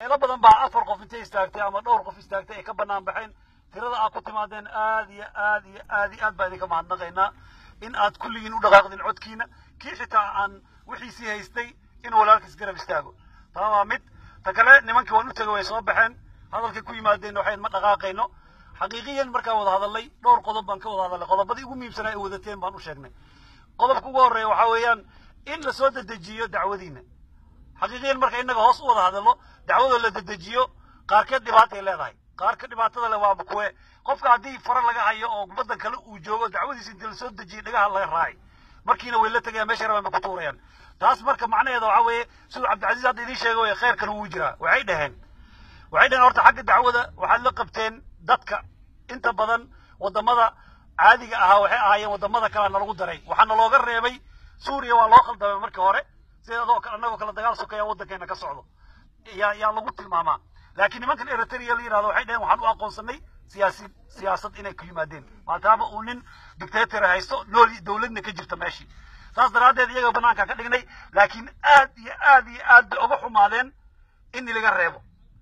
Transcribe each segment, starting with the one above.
meelo badan baa afar qof intay istaagtay ama dhowr qof istaagtay ay ka banaan baxeen tirada aad ku timaadeen aad iyo aad iyo aad iyo aad baa idinka mahadnaqaynaa in aad kulligiin u dhaqaaqdin codkiina kii xitaa aan wixiisii haystay in walaalkiis garab istaago taa waa mid ta kale nimankii waan u tegay way soo baxeen hadalkay ku yimaadeen waxayn ma dhaqaaqayno xaqiiqiyan markaan wada hadalnay dhowr qodob baan ka wada hadalnay qodobadii ugu muhiimsanaa ay wadateen baan u sheegnay qodobka ugu horreeya waxaa weeyaan in lasoo dedejiyo dacwadiina xaqiiqiyan marka innaga hoos u wada hadalno dacwadoo la dedejiyo qaarkeed dhibaatay leedahay qaarka dhibaatada le waaba kuwe qofka haddii fara laga hayo oo waddan kale uu joogo dacwadiisa intii lasoo dejiyay dhagaha laga raacay markiina way la tegayaan meesha rabaan bay ku tuurayaan taas marka macnaheeda waxaa weeye siduu cabdicasiis hadda idiin sheegay way khayrkan wuu jiraa waxay dhaheen waxay dhaheen horta xagga dacwada waxaad la qabteen dadka inta badan waddamada caadiga ahaa waxay ahaayeen waddamada kalea nalagu daray waxaana looga reebay suuriya waa loo khaldamay markii hore sida adoo annagoo kale dagaal sokaya waddankeena ka socdo yaa yaa lagu tilmaamaa laakiin nimankan eritrea la yidhahdo waxay dhaheen waxaan u aqoonsanay siyaasi siyaasad inay ku yimaadeen maadaama uu nin dictator haysto nool dowladna ka jirta meeshii saas daraaddeed iyaga banaanka ka dhignay laakiin aad iyo aad iyo aad bay uga xumaadeen in ilaga reebo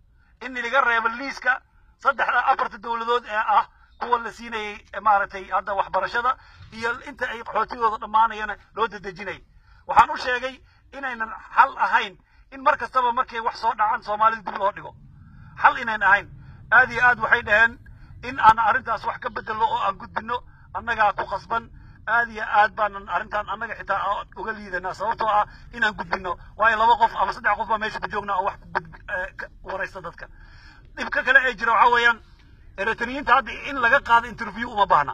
in ilaga reebo liiska saddexda afarta dowladood ee ah kuwa la siinayay maaragtay hadda waxbarashada iyo inta ay qaxootigooda dhammaanayana loo dedejinay waxaan u sheegay inaynan xal ahayn in mar kastaba markay wax soo dhacaan soomaalida dib loo dhigo xal inayn ahayn aad iyo aad waxay dhaheen in aan arrintaas wax ka bedelno oo aan gudbino annagaa ku khasban aad iyo aad baanan arrintan annaga xitaa uga liidanaa sababtoo ah inaan gudbino waayo laba qof ama saddex qof baa meesha ku joognaa oo wax waraysta dadka dhibka kale ee jira waxaa weeyaan eritriyiinta hadda in laga qaado interview uma baahna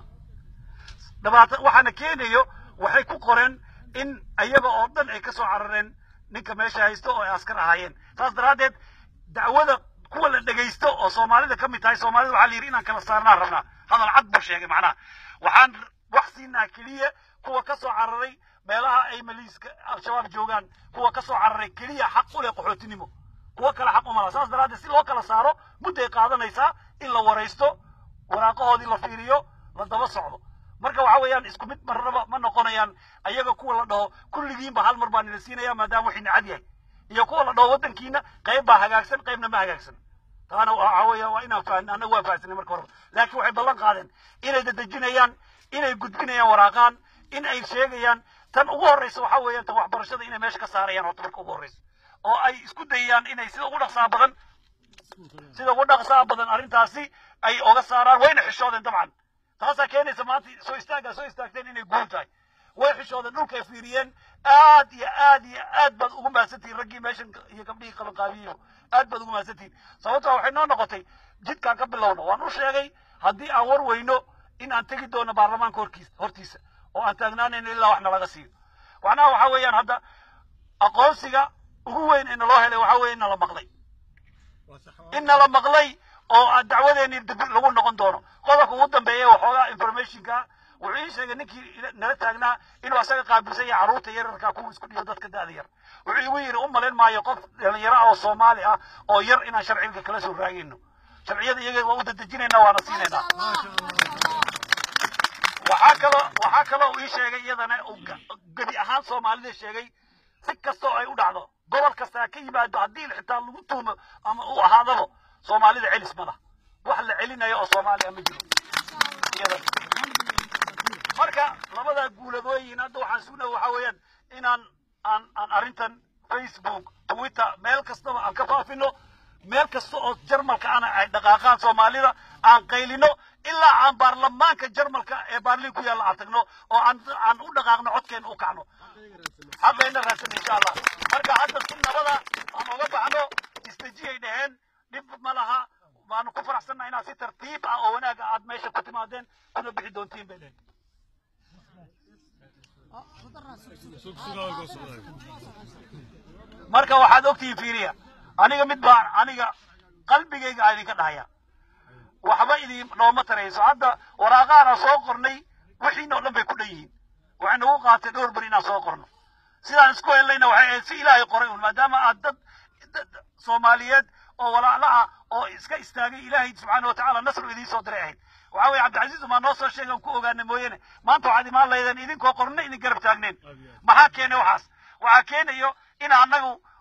dhabaata waxaana keenayo waxay ku qoreen in ayaga oo dhan ay ka soo carareen ninka meesha haysto oo ay askar ahaayeen saas daraaddeed dacwada kuwa la dhegaysto oo soomaalida ka mid tahay soomaalida waxaa la yidhi inaan kala saarnaan rabnaa hadal cad buu sheegay macnaha waxaan wax siinaa keliya kuwa ka soo cararay meelaha ay maliiska al-shabaab joogaan kuwa ka soo cararay keliya xaq u leh qaxootinimo kuwa kale xaq uma laha saas daraaddeed si loo kala saaro mudday qaadanaysaa in la waraysto waraaqahoodii la fiiriyo la daba socdo marka waxa weeyaan isku mid marnaba ma noqonayaan ayaga kuwa la dhaho kulligiinba hal mar baa nila siinaya maadaama wixii nacad yahay iyo kuwa la dhaho waddankiina qayb baa hagaagsan qaybna ma hagaagsan taana waxa weeya waa inaan fahno annaga waa fahamsanay marka horeba laakiin waxay ballan qaadeen inay dadejinayaan inay gudbinayaan waraaqaan in ay sheegayaan tan ugu horreysa waxa weeyaan tan waxbarashada inay meesha ka saarayaan horta marka ugu horreysa oo ay isku dayayaan inay sida ugu dhaqsaa badan sida ugu dhaqsaa badan arrintaasi ay oga saaraan wayna xishoodeen dabcan taasaa keenaysa maanta soo istaaggaa soo istaagteen inay guul tahay way xishoodeen dhulkay fiiriyeen aad iyo aad iyo aad baad ugu mahadsantihin raggii meeshan iyo gabdhihii qabanqaabiyo aad baad ugu mahadsantihin sababtoo waxay noo noqotay jidkaan ka bilowna waan u sheegay haddii aan war weyno in aan tegi doono baarlamaanka horkiis hortiisa oo aan taagnaanayno ilaa wax nalaga siiyo macnaha waxaa weeyaan hadda aqoonsiga ugu weyn ee naloo helay waxaa weeye in nala maqlay in nala maqlay oo dacwadeennii dib lagu noqon doono qodobka ugu dambeeya waxoogaa informationka wuxuu ii sheegay ninkii nala taagnaa inuu asaga qaabilsan yahay carruurta yararka kuwa isku dhiyo dadka da'da yar wuxuu igu yidhi u malayn maayo qof dhalinyaro ah oo soomaali ah oo yar inaan sharciga kala soo raagayno sharciyada iyaga waa u dadejinaynaa waana siinaynaa waxaa kaloo waxaa kaloo uu ii sheegay iyadana uu gebi ahaan soomaalida sheegay si kasta oo ay u dhacdo gobol kastaa ka yimaado haddii xitaa lagu tuumo ama uu ahaadaba soomaalida celis ma lah wax la celinayo oo soomaaliya ma jiro iyadana marka labada guuladooyin hadda waxaan sugnahay waxaa weeyaan inaan aan aan arrintan facebook twitter meel kastaba aan ka faafino meel kasta oo jarmalka ana ay dhaqaaqaan soomaalida aan qaylino ilaa aan baarlamaanka jarmalka ee baarliin ku yaalla aan tagno oo aan aan u dhaqaaqno codkeena u kacno xaqayna raadsan insha allah marka hadda si nabada aan oga baxno isdejiyay dhaheen dhib ma laha waanu ku faraxsannaha inaad si tartiib ah oo wanaaga aad meesha ku timaadeen kuna bixi doontiin bay dhaheen marka waxaad ogtihiin fiiriya aniga mid baa aniga qalbigayga aa idinka dhahaya waxba idin nooma tarayso hadda waraaqaana soo qornay wixiina oo dhan bay ku dhan yihiin waxay nagu qaatay dhowr beri inaan soo qorno sidaan isku helnayna waxay ahayd si ilaahay qoray un maadaama aad dad soomaaliyeed oo walaala ah oo iska istaagay ilaahay subxaana watacaala nasru idiin soo diray ahayd waxaa weye cabdicasiis umaa noo soo sheegan ku ogaana mooyane maanta waxaad imaan laydeen idinkoo qorna idin garab taagneen maxaa keenay waxaas waxaa keenayo in annagu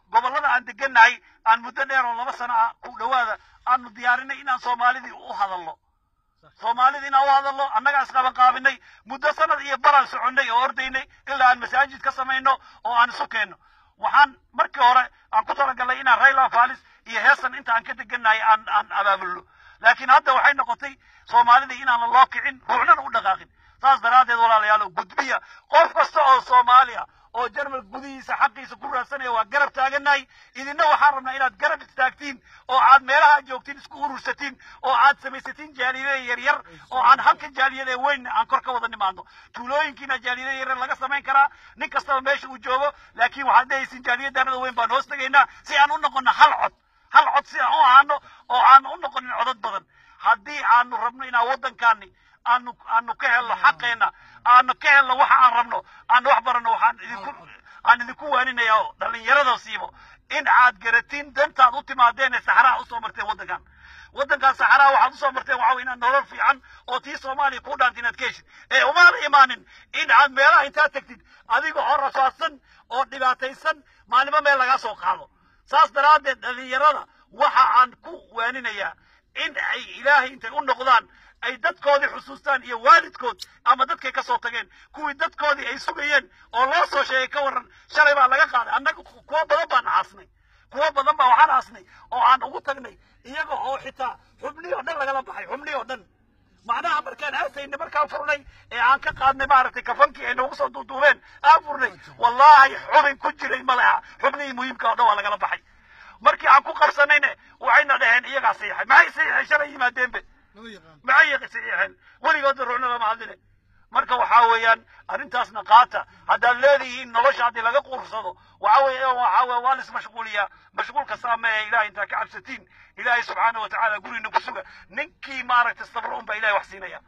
gobollada aan degannahay aan muddo dheer oo laba sano ah ku dhowaada aanu diyaarinay inaan soomaalidii u hadallo soomaalida inaan u hadallo annagaa isqabanqaabinay muddo sanad iyo baraan soconnay oo ordaynay ilaa aan masaajid ka samayno oo aan isu keenno waxaan markii hore aan ku talagalnay inaan rayla falis iyo heesan inta aan ka degannahay aan aan abaabulno laakiin hadda waxay noqotay soomaalida inaanan loo kicin ruuxnana u dhaqaaqin saas daraaddeed walaalayaalo gudbiya qof kasta oo soomaaliya oo jarmal gudihiisa xaqiisa ku raadsanaya waa garab taagannahay idinna waxaan rabnaa inaad garab istaagtiin oo aad meelaha joogtiin isku urursatiin oo aad samaysatiin jaaliyada yaryar oo aan halka jaaliyada weyn aan kor ka wada nimaadno tuulooyinkiina jaaliyada yaryar laga samayn karaa nin kastaba meesha uu joogo laakiin waxaad leehaysiin jaaliyadanada weyn baan hoos tegaynaa si aan u noqono hal cod hal cod si aan u ahaano oo aan u noqonin codad badan haddii aanu rabno inaan waddankaani aanu aanu ka helno xaqeenna aanu ka helno waxa aan rabno aanu wax baranno waxaan idinku aan idinku waaninaya oo dhallinyarada siibo in aad garatiin dantaad u timaadeen ee saxaraha usoo marteen waddankan waddankan saxaraha waxaad usoo marteen waxaa wey inaad nolol fiican oo tii soomaaliya kuu dhaanta inaad ka heshid ee umaana imaanin in aad meelaha intaad tegtid adiga oo rafaadsan oo dhibaataysan maalimo meel lagaa soo qaado saas daraaddeed dhallinyarada waxa aan ku waaninayaa in ay ilaahay intay u noqdaan ay dadkoodii xusuustaan iyo waalidkood ama dadkay ka soo tageen kuwii dadkoodii ay sugayeen oo loo soo sheegay ka warran shalay baa laga qaaday annaga kuwo badan baan aasnay kuwo badan baa waxaan aasnay oo aan ugu tagnay iyaga oo xitaa xubnihii oo dhan lagala baxay xubnihii oo dhan macnaha markaan aasayna markaan furnay ee aan ka qaadnay maaragtay kafankii ay noogu soo duuduubeen aan furnay wallaahi xubin ku jiray ma leha xubnihii muhiimka oo dhan waa lagala baxay markii aan ku qabsanayna waxayna dhaheen iyagaa saxiixay maxay saxiixay shalay yimaadeenbe maxay saxiixeen weligoodna ruuxna lama hadline marka waxaa weeyaan arrintaasna qaata haddaad leedihiin nolosha haddii laga quursado waxa weeye waxaa weeye waa lis mashquuliyaa mashquulka saameeya ilahay intaa ka cabsatiin ilaahay subxaana wa tacaala gurina ku suga ninkii maaragtay sabro unbaa ilahay wax siinaya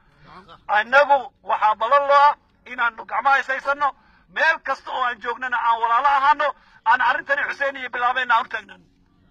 annagu waxaa balan loo ah inaanu gacmaha haysaysano meel kasta oo aan joognana aan walaalo ahaano aan arrintani xuseen iyo bilaabeyna aan u taagnan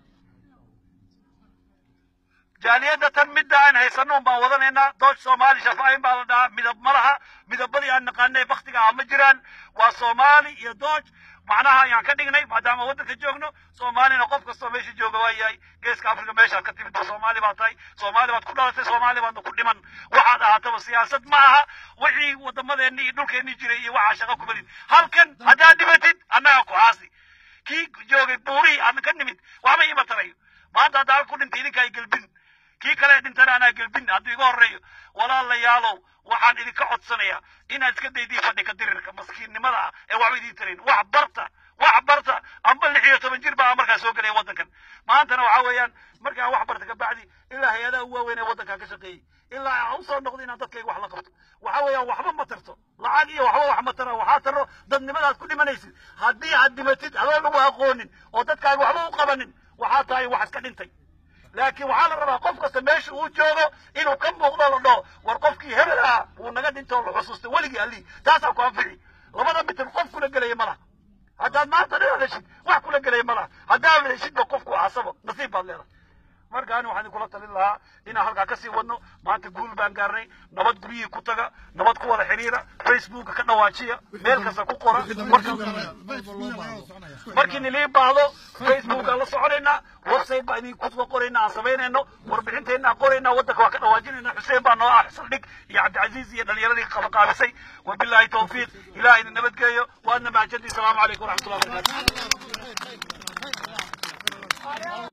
jaaliyadda tan midda aan haysano baan wadanaynaa doosh soomaali shafaayin baa la dhahaa midab ma laha midabadii aan naqaanay baktiga ah ma jiraan waa soomaali iyo doosh macnaha ayaan ka dhignay maadaama waddanka joogno soomaalina qof kastoo meesha jooga waa yahay geeska afrika meeshaad ka timid ba soomaali baad tahay soomaali baad ku dhalatay soomaali baadna ku dhiman waxaad ahaataba siyaasad ma aha wixii wadamadeennii iyo dhulkeennii jiray iyo waxaa shaqo kumalin halkan haddaad dhimatid annaga ku aasi kii joogay buurihii aan ka nimid waxba ima tarayo maanta haddaa ku dhintay idinka ay gelbin kii kale dhintana anaa gelbin hadduu iga horreeyo walaalayaalow waxaan idinka codsanayaa inaad iska daydiin fadhiga dirirka maskiinnimada ah ee waxba idiin tarayn wax barta wax barta amba lix iyo toban jir baa markaa soo gelaya waddankan maantana waxaa weeyaan markaan wax barta kabacdi ilaa hay-adaha u waaweyn ee waddankaa ka shaqeeyey ilaa aan usoo noqdo inaan dadkayga wax la qabto waxa weeyaan waxba ma tarto lacag iyo waxba wax ma tara waxaa taro dadnimadaad ku dhimanaysid haddii aad dhimatid adoo lagu aqoonin oo dadkaaga waxba u qabanin waxaa tahay wax iska dhintay laakiin waxaa la rabaa qof kasta meesha uu joogo inuu ka muuqdo la dhaho war qofkii hebel ah wuu naga dhinto la xusuustay weligii allii taasaa ku anfici labada mitir qof kula gelaya ma laha haddaad maanta dhan heshid wax kula gelaya ma laha haddaad heshidba qofku aasabo nasiib baad leedahay markaani waxaan idinkula talin lahaa inaan halkaa kasii wadno maanta guul baan gaarnay nabad guryihii ku taga nabad ku wada xiriira facebooka ka dhawaajiya meel kasta ku qora markii nilii baahdo facebook aan la soconaynaa website baan idinku soo qoraynaa aan samaynayno warbixinteenna aan qoraynaa waddanka waa ka dhawaajinayna xuseen baa noo ah saldhig iyo cabdicasiis iyo dhalinyaradii qabaqaabisay wabilaahi tawfiiq ilaah idin nabadgeeyo waadna mahadsantii salaamu calaykum waraxmatullahi wabarakatu